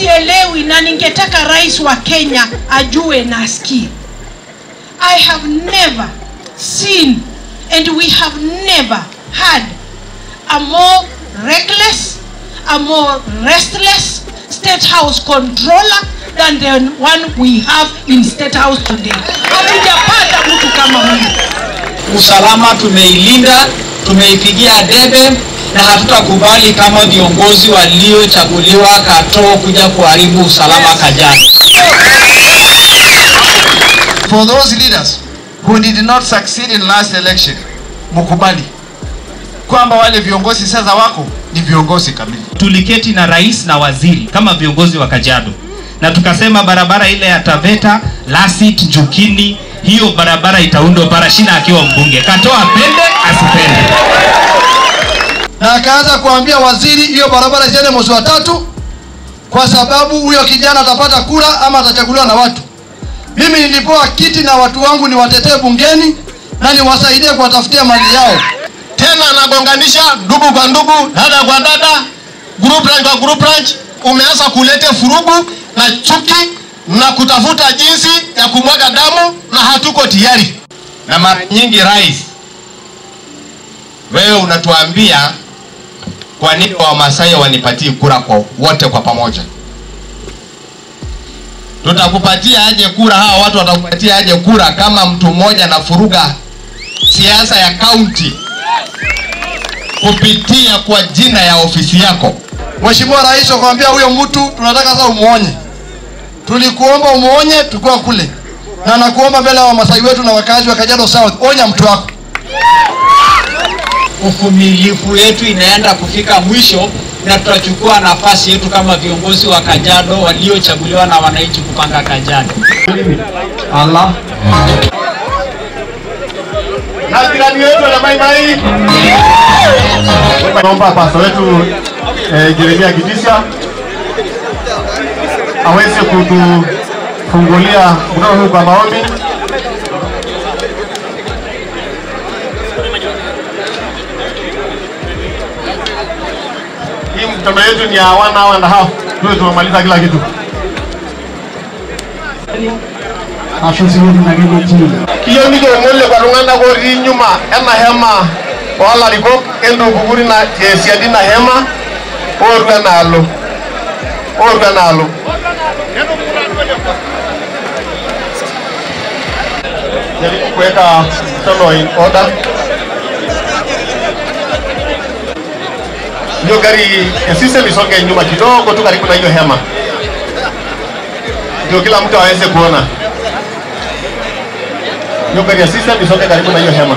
sielewi na ningetaka rais wa Kenya ajue na asikie. I have never seen and we have never had a more reckless, a more restless state house controller than the one we have in state house today. Hatujapata mtu kama huyu. usalama tumeilinda, tumeipigia debe na hatutakubali kama viongozi waliochaguliwa Katoo kuja kuharibu usalama Kajiado. For those leaders who did not succeed in last election, mukubali kwamba wale viongozi sasa wako ni viongozi kamili. tuliketi na rais na waziri kama viongozi wa Kajiado na tukasema barabara ile ya Taveta, Lasit, Njukini, hiyo barabara itaundwa Parashina akiwa mbunge, Katoo apende asipende. Na akaanza kuambia waziri hiyo barabara isiende mwezi wa tatu, kwa sababu huyo kijana atapata kura ama atachaguliwa na watu. Mimi nilipewa kiti na watu wangu niwatetee bungeni na niwasaidie kuwatafutia mali yao. tena anagonganisha ndugu kwa ndugu, dada kwa dada, group ranch kwa group ranch. Umeanza kuleta furugu na chuki na kutafuta jinsi ya kumwaga damu, na hatuko tayari. Na mara nyingi, rais, wewe unatuambia kwa nini Wamasai wanipatie kura kwa wote kwa pamoja? Tutakupatia aje kura? Hawa watu watakupatia aje kura kama mtu mmoja na furuga siasa ya kaunti kupitia kwa jina ya ofisi yako. Mheshimiwa Rais wakwambia huyo mtu tunataka sasa umuonye. Tulikuomba umuonye tukiwa kule, na nakuomba mbele ya Wamasai wetu na wakazi wa Kajiado South, onya mtu wako. Uvumilivu yetu inaenda kufika mwisho na tutachukua nafasi yetu kama viongozi wa Kajiado waliochaguliwa na wananchi kupanga Kajiado. Allah. Na jirani wetu na Mai Mai, naomba pasta wetu eh, Jeremia Kitisha aweze kutufungulia mkutano huu kwa maombi. Hii mkutano yetu ni ya one hour and a half, tuwe tumemaliza kila kitu. Kiyo niko ng'ole kwa tung'anak otii nyuma ena hema oolarikok entukukuri na tesiadi ina hema ootu enaalo ootu enaalo jaribu kuweka mkutano in order hiyo gari ya system isonge nyuma kidogo tu karibu na hiyo hema ndio kila mtu aweze kuona hiyo gari ya system isonge karibu na hiyo hema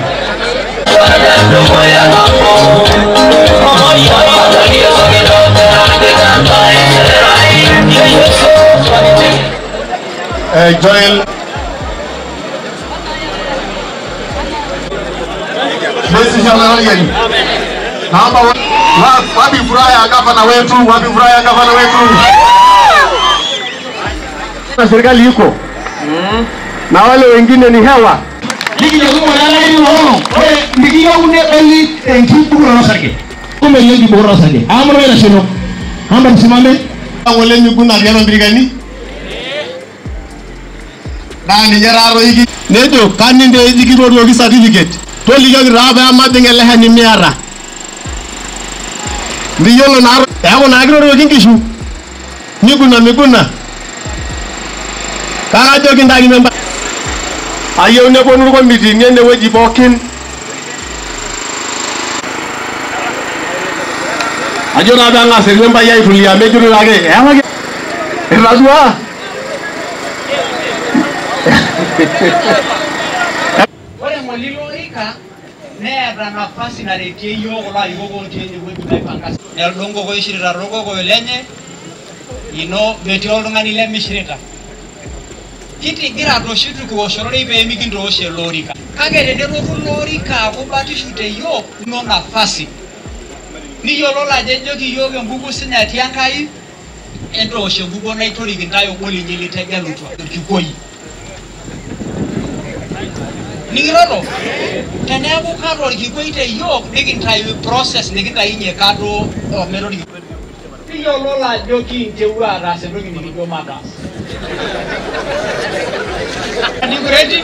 eh, Joel Basi shalalaligani naomba wa- wa- wapi furaha ya gavana wetu, wapi furaha ya gavana wetu? Na serikali iko na wale wengine ni hewa. Ngole miguna riama mbirigani nani jararo iki nejo kaninde ijikiroruoki certificate tolikioki taa peemajing ele shani miata ndiyiolo naa eeku naa kirorioki nkishu miguna miguna kakajoki ntaki memba ayieu neponu irkomitini enewueji pookin ajo taa peeng'as irmembai aitulia mejito ake eewaki itadua Ore ng'ole ilo orika neeta nafasi naretie yiok kulo arikok otii enewueji naipanga. Neldo nkokoyo ishirita toorkokoyo lenye ino metii oltung'ani lemishirita. Kitigira toshi tukiwosh ororei pee mikintoosh ele orika. Kake tenelotu ilo orika aaku batishu te yiok ino nafasi. Niyiololo ajo ejoki yiok enkuku sinye etii Enkai entoosh enkukuo naitorik intae obo linyi litegelutua orkikoi. Nikiroro teneeku kado orkikoi te yiok nikintayu process nikintayunye kado omena orkikoi. kiyiololo ajo kiintewuo ataas entoki nikijo mataas nikureti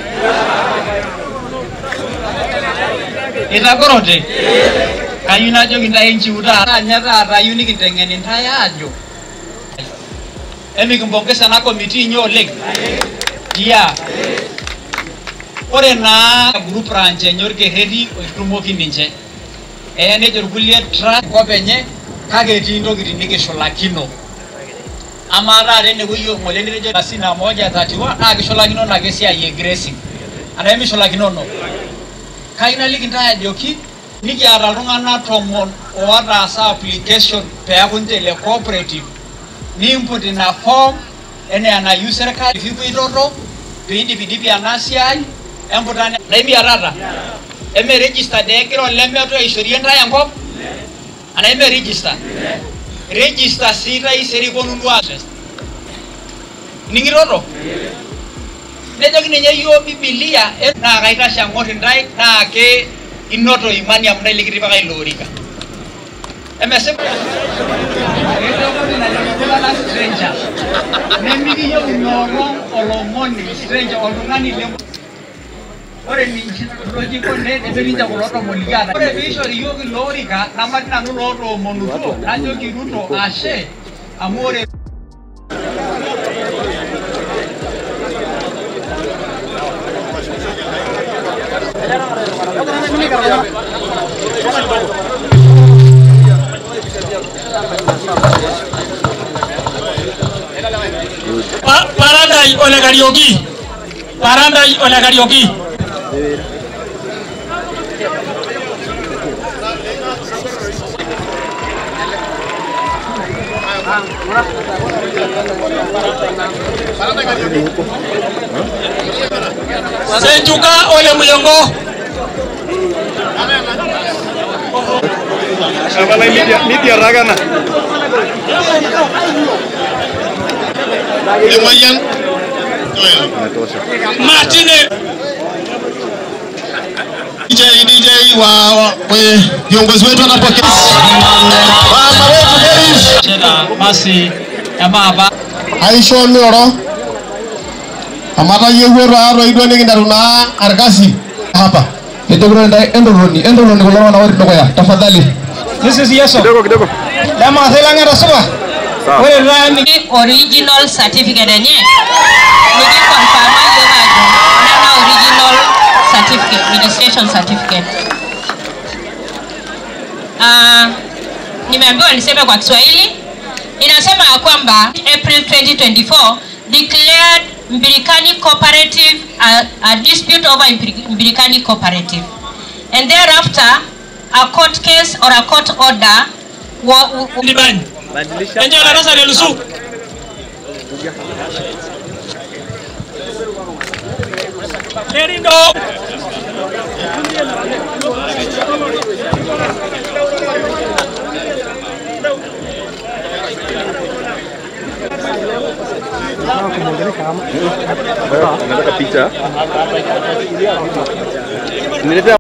itagorote kayieu najoki ntae nchiu taata nye taata ayieu nikinteng'en intae ajo emikimpongesa ena komiti inyi oleng tia ore naa group branch enye orkerreti oitumoki ninche eya nejo irkulie trust kop enye kake etii ntokitin nikishulakino amaa taata enewueji ng'ole nitejo asina moja tatiwa naa kishulakinono ake esiai e grazing anaa emishulakinono kayieu naliki ntae ajoki nikiata iltung'anak tomon otaasa application peeku ninche le cooperative niimput ina form enaa enayieu serkali pikipuitoto piindipidipi ena siai emputane naimiatata eme registered egira olemeto aishorie ntae enkop anaa eme register register sii taisere iponunu aas ning'itoto nejoki ninye yioo bibilia eh, naa kaitashe ang'or intae naa ke inoto imani amu ntae likitipika ilo orika emesipa stranger nemikiyieu inoolong olomoni stranger oltung'ani le ore ninche lojiko nebe ninche kulo tomoni kiata ore piishori yiok ilo orika namati nanu lootoomonutuo najoki ruto ashe amu ore Pa- Parandai Ole Karioki. Parandai Ole Karioki. Senjuka Ole Muyongo. Emoyian. Martine. DJ DJ wa wa- kwenye viongozi wetu wanapokea. Mama wetu Deris chena basi emaapa aisho mioro. Amata yewuo taatoi duo nikinteru naa arkasi hapa. Ejokito ntae entoroni entoroni kulo tung'anak otii dukuya tafadhali. This is Yeso. Kidogo kidogo. Lema selang'ata supa. Ore taa ni original certificate enye nikikonfirma yiok ajo nana original certificate registration certificate uh, nimeambiwa niseme kwa kiswahili inasema ya kwamba april 2024 declared mbirikani cooperative a, a dispute over Mbiri- mbirikani cooperative and thereafter a court case or a court order wa, wa, ndibani. Enje darasa lelusu. Lerindo. Nataka picha.